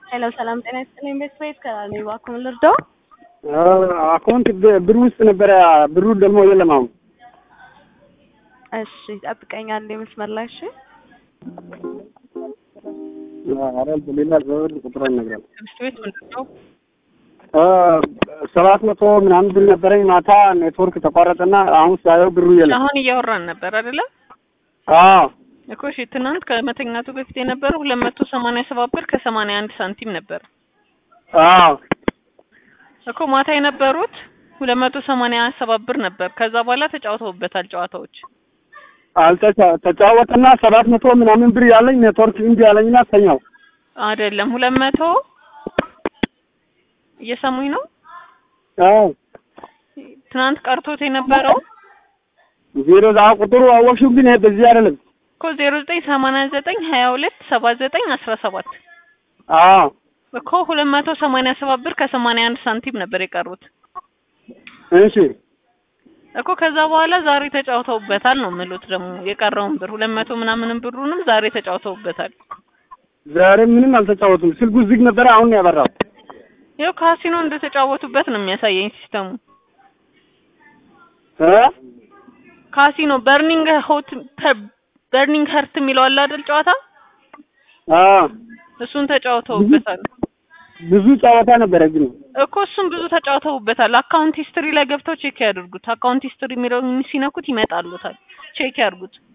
ሄሎ ሰላም ጤና ይስጥልኝ። ቤት ቤት ከላል ነው እባክዎን ልርዳው? አካውንት ብር ውስጥ ነበረ፣ ብሩ ደግሞ የለም አሁን። እሺ ጠብቀኝ አንዴ መስመር ላይ እሺ። ኧረ ሌላ ዘወር ቁጥር ይነግራል። ትምህርት ቤት ምንድን ነው? ሰባት መቶ ምናምን ብር ነበረኝ። ማታ ኔትወርክ ተቋረጠና አሁን ሳየው ብሩ የለም። አሁን እያወራን ነበር አይደለ? አዎ እኮ እሺ፣ ትናንት ከመተኛቱ በፊት የነበረው ሁለት መቶ ሰማንያ ሰባት ብር ከሰማንያ አንድ ሳንቲም ነበር አዎ እኮ ማታ የነበሩት ሁለት መቶ ሰማንያ ሰባት ብር ነበር። ከዛ በኋላ ተጫውተውበታል ጨዋታዎች። አልተጫ ተጫወተና ሰባት መቶ ምናምን ብር ያለኝ ኔትወርክ እምቢ ያለኝና ተኛው። አይደለም ሁለት መቶ እየሰሙኝ ነው። አዎ ትናንት ቀርቶት የነበረው ዜሮ ዛ ቁጥሩ አወቅሽው፣ ግን ይሄ በዚህ አይደለም። እኮ ዜሮ ዘጠኝ ሰማንያ ዘጠኝ ሀያ ሁለት ሰባ ዘጠኝ አስራ ሰባት አዎ እኮ ሁለት መቶ ሰማንያ ሰባት ብር ከሰማንያ አንድ ሳንቲም ነበር የቀሩት እሺ እኮ ከዛ በኋላ ዛሬ ተጫውተውበታል ነው የምሉት። ደግሞ የቀረውን ብር ሁለት መቶ ምናምንም ብሩንም ዛሬ ተጫውተውበታል። ዛሬ ምንም አልተጫወቱም። ስልኩ ዝግ ነበረ፣ አሁን ነው ያበራው። ይኸው ካሲኖ እንደተጫወቱበት ነው የሚያሳየኝ ሲስተሙ። እ ካሲኖ በርኒንግ ሆት በርኒንግ ሀርት የሚለው አለ አይደል ጨዋታ፣ አዎ እሱን ተጫውተውበታል ብዙ ጨዋታ ነበረ ግን እኮ እሱን ብዙ ተጫውተውበታል። አካውንት ሂስትሪ ላይ ገብተው ቼክ ያድርጉት። አካውንት ሂስትሪ የሚለውን ሲነኩት ይመጣሉታል። ቼክ ያድርጉት።